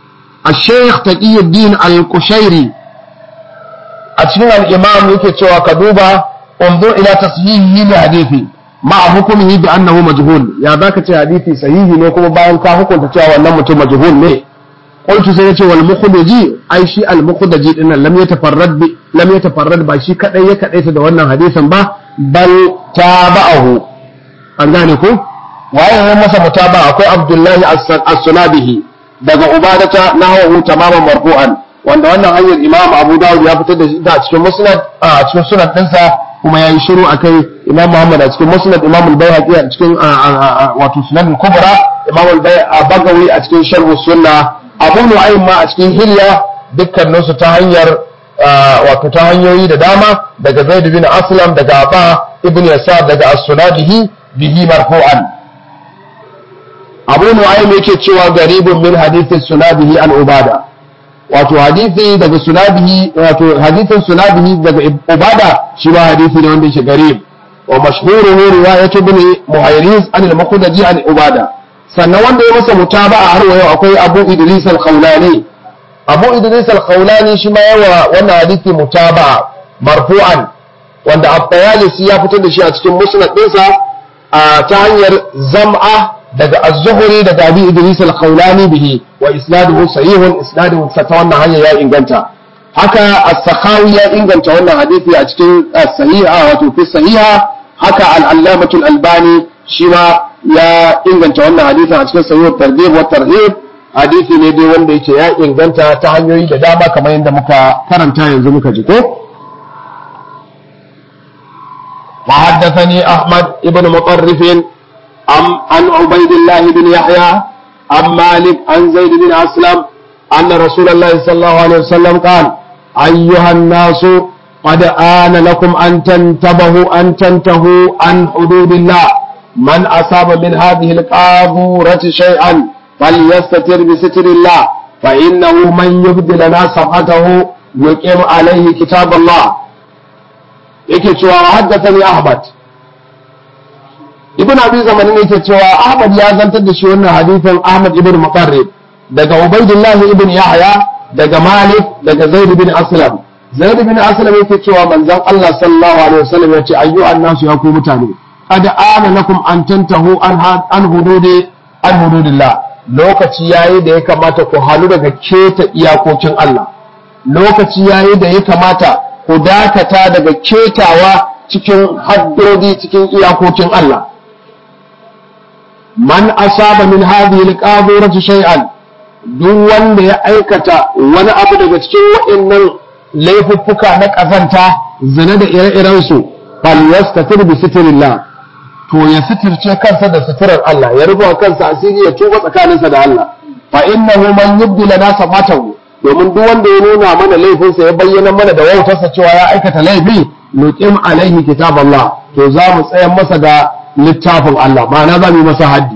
الشيخ تقي الدين القشيري أتشين الإمام يكي تشوى كدوبة انظر إلى تصحيحه لحديثي مع حكمه بأنه مجهول يا ذاك حديثي صحيح نكم باين كا حكم تشوى وأنه مجهول ليه قلت سيدي والمخرجي أي شيء المخرجي إن لم يتفرد ب... لم يتفرد با شي كدai ya kadaita da wannan hadisin ba bal tabahu an gane ku waye ya masa mutaba akwai abdullahi as-sunabihi daga ubadata nahwu tamaman marfu'an wanda wannan hanyar imam abu dawud ya fitar da shi a cikin musnad a cikin sunan dinsa kuma yayi shiru akai imam muhammad a cikin musnad imam al-bayhaqi a cikin wato sunan al-kubra imam al-bagawi a cikin sharh sunna abu nu'aym ma a cikin hilya dukkanin su ta hanyar wato ta hanyoyi da dama daga zaid bin aslam daga aba ibn yasar daga as-sunadihi bihi marfu'an abu nu'aym yake cewa garibun min hadithin sunabihi an ubada wato hadisi daga sunabihi wato hadisin sunabihi daga ubada shi ba hadisi ne wanda yake garib wa mashhuruhu riwayatu ibn muhayriz an al-muqaddadi an ubada sannan wanda ya masa mutaba'a har wa yau akwai abu idris al-khawlani abu idris al-khawlani shi ma yawa wannan hadisi mutaba'a marfu'an wanda at-tayalisi ya fitar da shi a cikin musnad ɗinsa ta hanyar zam'a daga az-zuhri daga abi idris al-khawlani bihi wa isnaduhu sahihun isnaduhu ta wannan hanya ya inganta haka as-sakhawi ya inganta wannan hadisi a cikin sahiha wato fi sahiha haka al-allamatu al-albani shi ma ya inganta wannan hadisin a cikin sahih targhib wa tarhib hadisi ne dai wanda yake ya inganta ta hanyoyi da dama kamar yadda muka karanta yanzu muka ji ko وحدثني أحمد بن مطرف عن عبيد الله بن يحيى عن مالك عن زيد بن أسلم أن رسول الله صلى الله عليه وسلم قال أيها الناس قد آن لكم أن تنتبهوا أن تنتهوا عن حدود الله من أصاب من هذه القاذورة شيئا فليستتر بستر الله فإنه من يبدي لنا صفحته يقيم عليه كتاب الله yake cewa haddathani Ahmad Ibn Abi Zamanin yake cewa Ahmad ya zantar da shi wannan hadisin Ahmad ibn Muqarrib daga Ubaydullah ibn Yahya daga Malik daga Zaid ibn Aslam Zaid ibn Aslam yake cewa manzon Allah sallallahu alaihi wasallam yace ayyuhan nasu ya ku mutane qad ana lakum an tantahu an an hududi an hududillah lokaci yayi da ya kamata ku halu daga keta iyakokin Allah lokaci yayi da ya kamata ku dakata daga ketawa cikin haddodi cikin iyakokin Allah man asaba min hadhihi alqadirati shay'an duk wanda ya aikata wani abu daga cikin waɗannan laifuffuka na ƙazanta zina da ire-iren su fal yastatir bi sitrillah to ya sitirce kansa da sitirar Allah ya rubuta kansa asiri ya tuba tsakaninsa da Allah fa innahu man yubdi lana safatahu domin duk wanda ya nuna mana laifinsa ya bayyana mana da wautarsa cewa ya aikata laifi nuqim alaihi kitab Allah to za mu tsayar masa da littafin Allah ma'ana za mu yi masa haddi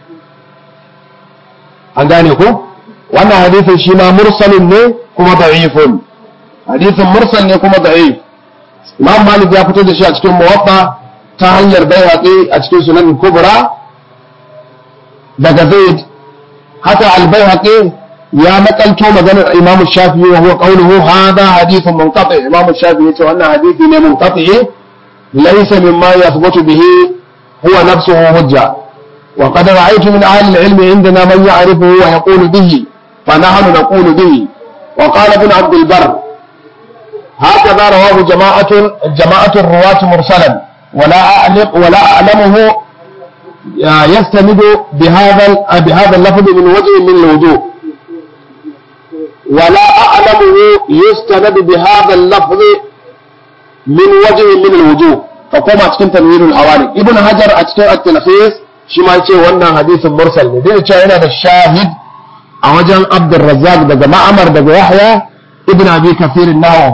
an gane ko wannan hadisin shi ma mursalin ne kuma da'ifun hadisin mursal ne kuma da'if Imam Malik ya fito da shi a cikin muwatta ta hanyar bayhaqi a cikin sunan kubra daga Zaid haka al-Baihaqi ya nakalto maganar Imam Shafi'i wa huwa qawluhu hadha hadithun munqati Imam Shafi'i yace wannan hadisi ne munqati laysa mimma yathbutu bihi huwa nafsuhu hujja wa qad ra'aytu min ahli al-ilm indana man ya'rifuhu wa yaqulu bihi fa nahnu naqulu bihi wa qala ibn Abd al-Barr هكذا رواه جماعة جماعة الرواة مرسلا ولا أعلم ولا أعلمه يستند بهذا بهذا اللفظ من وجه من الوجوه ولا أعلمه يستند بهذا اللفظ من وجه من الوجوه فقوم أتكن تنوير الأواني ابن حجر أتكن التلخيص شما يتي وانا حديث مرسل دين هنا الشاهد أوجن عبد الرزاق دقى معمر دقى يحيى ابن أبي كثير النووي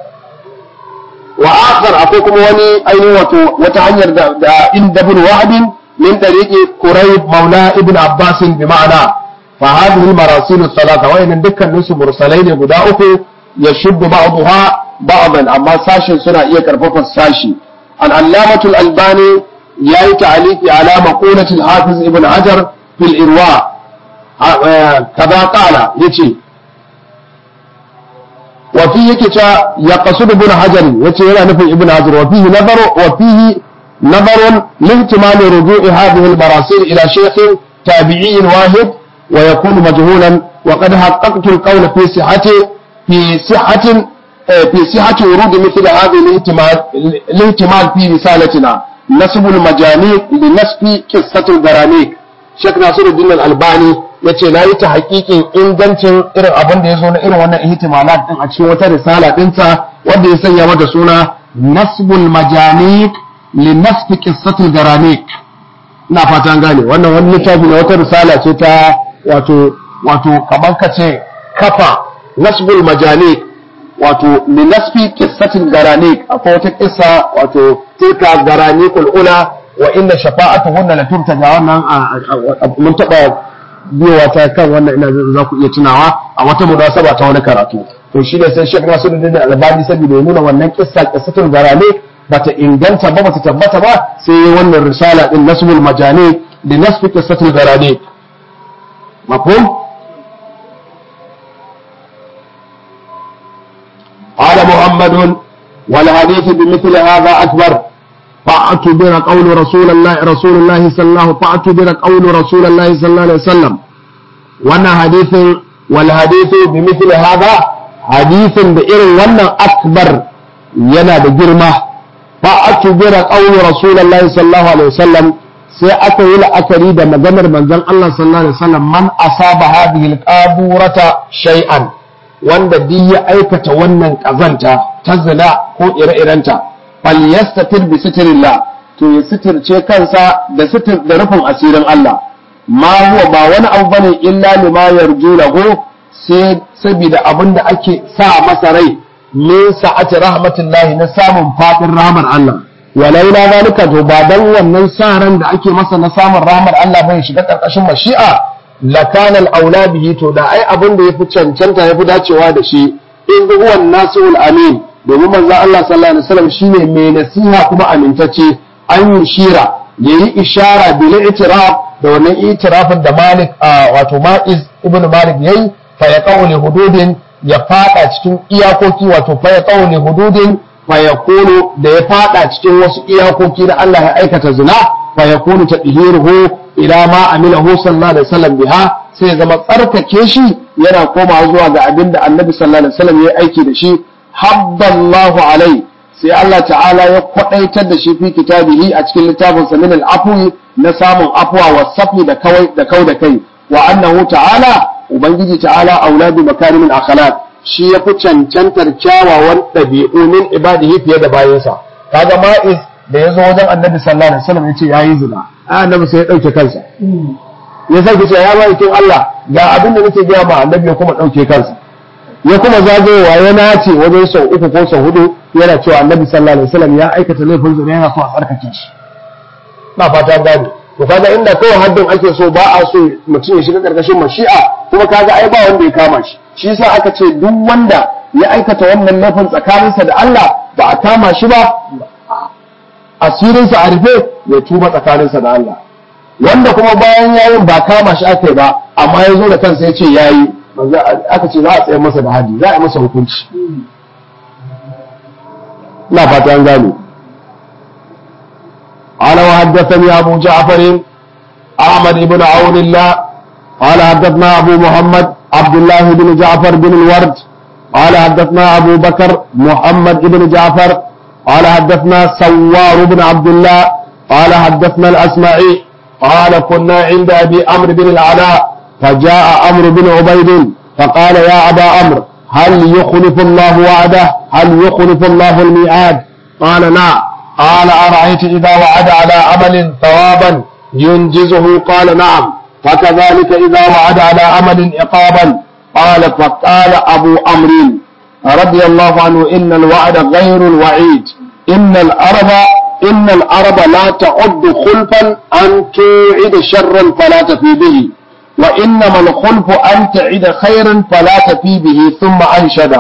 وآخر أقولكم وني أين وتعنير دا إن ابن وهب من طريق كريب مولى ابن عباس بمعنى فهذه المراسيل الثلاثة وإن دكا نسو مرسلين بداؤه يشد بعضها بعضا أما ساشي سنة إيه كرفف الساشي العلامة الألباني يأي تعليق على مقولة الحافظ ابن حجر في الإرواء كذا قال يتي وفيه كتا يقصد ابن حجر يتي هنا نفي ابن حجر وفيه نظر وفيه نظر لاحتمال رجوع هذه المراسيل إلى شيخ تابعي واحد ويكون مجهولا وقد حققت القول في صحة في صحة في صحة ورود مثل هذه الاهتمال الاهتمال في رسالتنا نسب المجانيق لنسب قصة الغرانيق Sheikh Nasiruddin Al-Albani yace na yi ta hakikin ingancin irin abin da ya zo na irin wannan ihtimalat din a cikin wata risala dinsa wanda ya sanya mata suna Nasbul Majaniq li nasfi qissatil Garanik ina fata an gane wannan wani littafi na wata risala ce ta wato wato kamar ka ce kafa Nasbul Majaniq wato li nasfi qissatil Garanik akwai wata kissa wato tilka Garanikul ula wa inda shafa'atuhunna la turtaja wannan mun taba biyowa ta kan wannan ina za ku iya tunawa a wata munasaba ta wani karatu to shi ne sai Sheikh Nasiruddin Albani saboda ya nuna wannan kissa qissatul garane bata inganta ba bata tabbata ba sai wannan risala din nasbul majani da nasfi qissatul garane mafhum قال محمد والحديث بمثل هذا أكبر فاعتبر قول رسول الله رسول الله صلى الله فاعتبر قول رسول الله صلى الله عليه وسلم وانا حديث والحديث بمثل هذا حديث بإر وانا أكبر ينا بجرمة فاعتبر قول رسول الله صلى الله عليه وسلم sai aka yi la'akari da maganar manzon Allah sallallahu alaihi wasallam man asaba hadhihi al-qaburata shay'an wanda duk ya aikata wannan kazanta ta zina ko ire-irenta falyastatir bi sitrillah to ya sitirce kansa da sitir da rufin asirin Allah ma huwa ba wani abu bane illa lima yarju lahu sai saboda abin da ake sa masa rai min sa'ati rahmatullahi na samun fadin rahmar Allah walaula zalika to ba dan wannan sa ran da ake masa na samun rahmar Allah bai shiga karkashin mashi'a lakana al-aula bihi to da ai abin da yafi cancanta yafi dacewa da shi in huwa an-nasul amin domin manzo Allah sallallahu alaihi wasallam shine mai nasiha kuma amintacce an yi shira yayi ishara bil itiraf da wannan itirafin da Malik wato Ma'iz ibn Malik yayi fa ya qawli hududin ya fada cikin iyakoki wato fa ya qawli hududin fa yakunu da ya fada cikin wasu iyakoki da Allah ya aikata zina fa yakunu tadhiruhu ila ma amilahu sallallahu alaihi wasallam biha sai zama tsarkake shi yana komawa zuwa ga abin da Annabi sallallahu alaihi wasallam ya aiki da shi habballahu alai sai Allah ta'ala ya kwadaitar da shi fi kitabihi a cikin littafin sa min al-afwi na samun afwa wa safi da kawai da kau da kai wa annahu ta'ala ubangiji ta'ala auladu makarimin akhlaq shi ya fi cancantar kyawawan ɗabi'u min ibadihi fiye da bayansa kaga ma'iz da ya zo wajen annabi sallallahu alaihi wasallam ya ce yayi zina annabi sai ya ɗauke kansa ya sai ce ya ma'aikin Allah ga abin da nake gaya ma annabi ya kuma ɗauke kansa ya kuma zagayowa ya nace wajen sau uku ko sau hudu yana cewa annabi sallallahu alaihi wasallam ya aikata laifin zina yana so a tsarkake shi na fata gane to kaga inda kawai haddin ake so ba a so mutum ya shiga karkashin mashi'a kuma kaga ai ba wanda ya kama shi shi yasa aka ce duk wanda ya aikata wannan laifin tsakaninsa da Allah ba a kama shi ba asirinsa a rufe ya tuba tsakaninsa da Allah wanda kuma bayan yayin ba kama shi aka yi ba amma ya zo da kansa ya ce yayi aka ce za a tsaye masa da hadi za a masa hukunci ina fata an gane قال وحدثني أبو جعفر أحمد بن عون الله قال حدثنا أبو محمد عبد الله بن جعفر بن الورد قال حدثنا أبو بكر محمد بن جعفر قال حدثنا سوار بن عبد الله قال حدثنا الأسمعي قال كنا عند أبي أمر بن العلاء فجاء أمر بن عبيد فقال يا أبا أمر هل يخلف الله وعده هل يخلف الله الميعاد قال نعم قال أرأيت إذا وعد على عمل ثوابا ينجزه قال نعم فكذلك إذا وعد على عمل عقابا قال فقال أبو أمر رضي الله عنه إن الوعد غير الوعيد إن الأرض إن الأرض لا تعد خلفا أن توعد شرا فلا تفي به وإنما الخلف أن تعد خيرا فلا تفي به ثم أنشد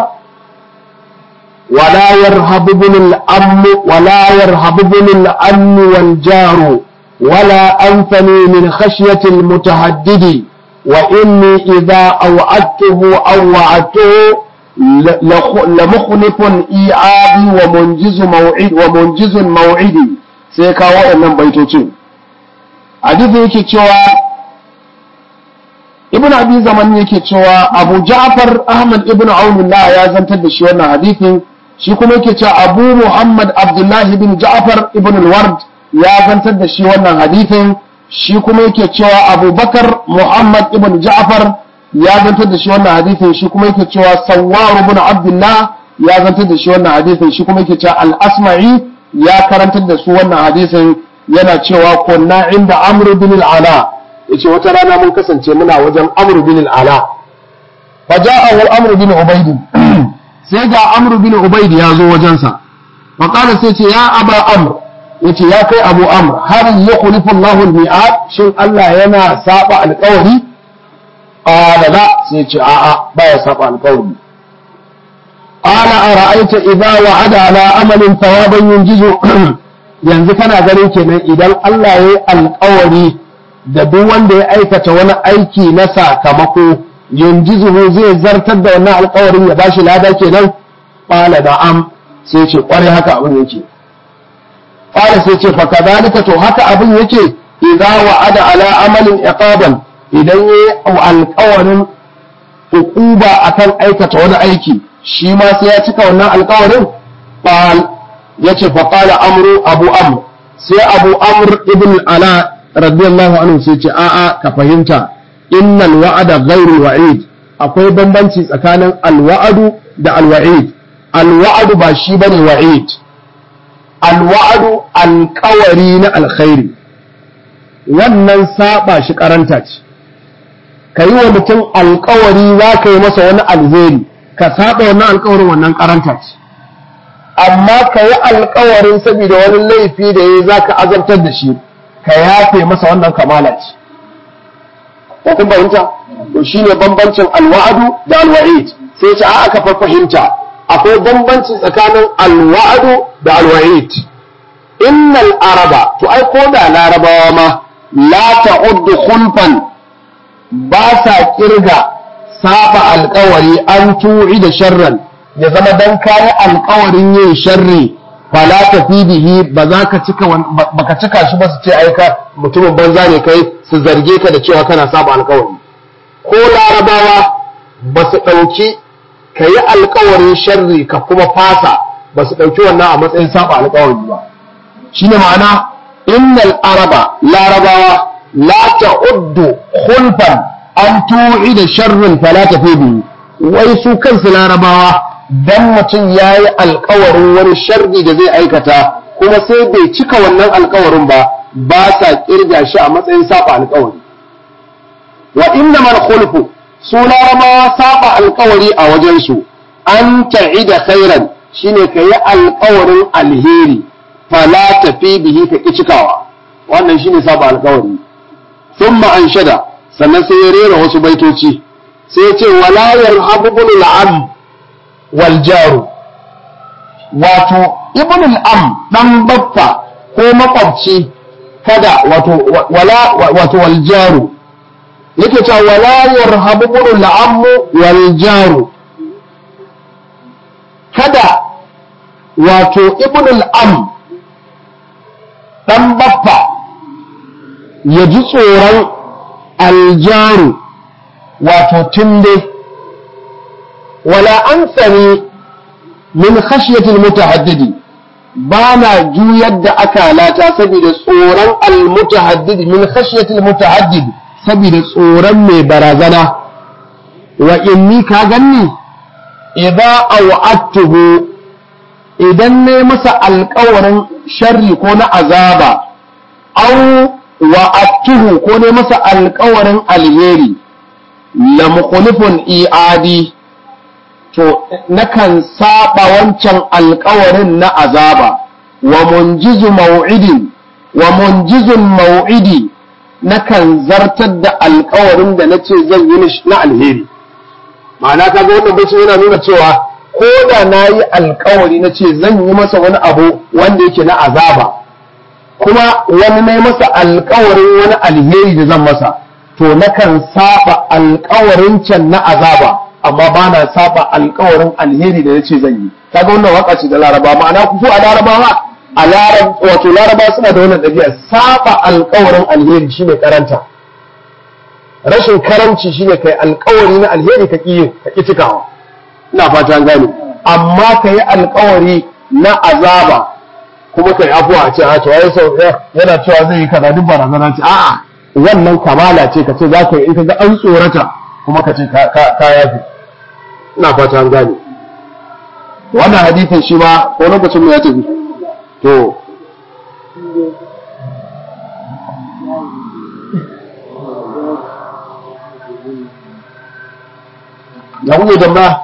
ولا يرهب بن الأم ولا يرهب بن الأم والجار ولا أنثني من خشية المتهدد وإني إذا أوعدته أو وعدته لمخلف إيعابي ومنجز موعد ومنجز موعدي سيكا وإنن بيتوتين حديث yake cewa ibn abi zaman yake cewa abu ja'far ahmad ibn aunullah ya zantar da shi wannan hadithin shi kuma yake cewa abu muhammad abdullahi ibn ja'far ibn al-ward ya zantar da shi wannan hadithin shi kuma yake cewa abu bakar muhammad ibn ja'far ya zantar da shi wannan hadithin shi kuma yake cewa sawwar ibn abdullah ya zantar da shi wannan hadithin shi kuma yake cewa al-asma'i ya karantar da su wannan hadithin yana cewa kunna inda amr bin al-ala yace wata rana mun kasance muna wajen amr bin al-ala faja'ahu amr bin ubayd sai ga amr bin ubayd ya zo wajensa fa qala sai ce ya aba amr yace ya kai abu amr har yukhlifu Allahu al-mi'ad shin Allah yana saba alƙawari qala la sai ce a'a baya saba alƙawari qala ara'aita idza wa'ada ala amalin thawaban yunjizu yanzu kana ganin kenan idan Allah ya yi alƙawari da duk wanda ya aikata wani aiki na sakamako yunjizuhu zai zartar da wannan alƙawarin ya bashi lada kenan qala na'am sai ce kware haka abin yake qala sai ce fa kadhalika to haka abin yake idza wa'ada ala amalin iqaban idan yayi alƙawarin hukuba akan aikata wani aiki shi ma sai ya cika wannan alƙawarin qal yace fa qala amru abu amr sai abu amr ibn ala radiyallahu anhu sai ce a'a ka fahimta innal wa'ada ghairu wa'id akwai bambanci tsakanin alwa'adu da alwa'id alwa'adu ba shi bane wa'id alwa'adu alƙawari na alkhairi wannan saba shi karanta ce ka yi wa mutum alƙawari za ka yi masa wani alheri ka saba wannan alƙawarin wannan karanta ce amma ka yi alƙawarin saboda wani laifi da ya za ka azabtar da shi ka yafe masa wannan kamala ce ko kun fahimta to shine bambancin alwa'adu da alwa'id sai ce a aka fahimta akwai bambanci tsakanin alwa'adu da alwa'id innal araba to ai ko da larabawa ma la ta'uddu khulfan ba sa kirga saba alkawari an tu'i da sharran ya zama dan kayi alkawarin yin sharri fala tafi bihi ba za ka cika baka cika shi ba su ce aika mutumin banza ne kai su zarge ka da cewa kana saba alkawari ko larabawa ba su ɗauki ka yi alkawarin sharri ka kuma fasa ba su ɗauki wannan a matsayin saba alkawari ba shine ma'ana innal araba larabawa la ta'uddu khulfan an tu'i da sharrin fala tafi bihi wai su kansu larabawa dan mutum ya yi alkawarin wani sharri da zai aikata kuma sai bai cika wannan alkawarin ba ba sa kirga shi a matsayin saba alkawari wa inna man khulfu su larabawa saba alkawari a wajensu an ta'ida khairan shine ka yi alkawarin alheri fala tafi bihi ka ki cikawa wannan shine saba alkawari thumma anshada sannan sai ya rera wasu baitoci sai ya ce wala yarhabu bil am wal jaru wato ibn al-am dan baffa ko makwabci kada wato wala wato wal jaru yake cewa wala yarhabu ibn al-am wal jaru kada wato ibn al-am dan baffa ya ji tsoron aljaru wato tunde wala an sani min khashyatil mutahaddidi ba na juyar da akalata saboda tsoron almutahaddidi min khashyatil mutahaddidi saboda tsoron mai barazana wa inni ka ganni idza aw'attuhu idan ne masa alƙawarin sharri ko na azaba aw wa'attuhu ko ne masa alƙawarin alheri la mukhlifun i'adi to nakan saba wancan alkawarin na azaba wa munjizu mau'idin wa munjizun mau'idi nakan zartar da alkawarin da nace zan yi na alheri ma'ana kaga wannan bai yana nuna cewa ko da na yi alkawari na ce zan yi masa wani abu wanda yake na azaba kuma wani na masa alkawarin wani alheri da zan masa to nakan saba alkawarin can na azaba amma ba na saba alkawarin alheri da yace zan yi kaga wannan waka ce da laraba ma'ana ku so a larabawa a larab wato laraba suna da wannan dabi'a saba alkawarin alheri shine karanta rashin karamci shine kai alkawari na alheri ka ƙi ka ƙi cikawa ina fata gane amma ka yi alkawari na azaba kuma kai afuwa a ce a to ai sau yana cewa zai yi kaza duk barazana ce a'a wannan kamala ce ka ce za ka yi in ka ga an tsorata kuma ka ce ka yafi ina fata an gane wannan hadithin shi ma ko lokacin mu ya tafi to ya kuke tambaya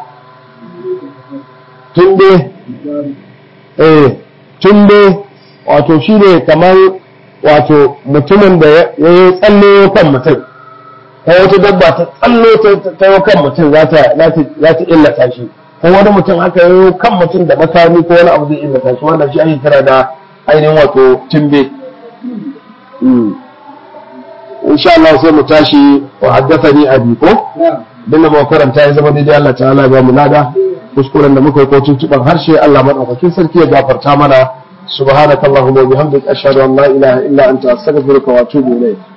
tunde eh tunde wato shi ne kamar wato mutumin da ya yi tsalle kan mutum ko wata dabba ta tsallo ta yi kan mutum za ta illata shi ko wani mutum haka yi kan mutum da makami ko wani abu zai illata shi wanda shi ake kira da ainihin wato timbe insha Allah sai mu tashi wa haddathani abi ko dinda mu karanta ya zama daidai Allah ta'ala ya ba mu lada kuskuren da muka yi ko tuntuban harshe Allah madaukakin sarki ya gafarta mana subhanakallahumma wa bihamdika ashhadu an la ilaha illa anta astaghfiruka wa atubu ilayk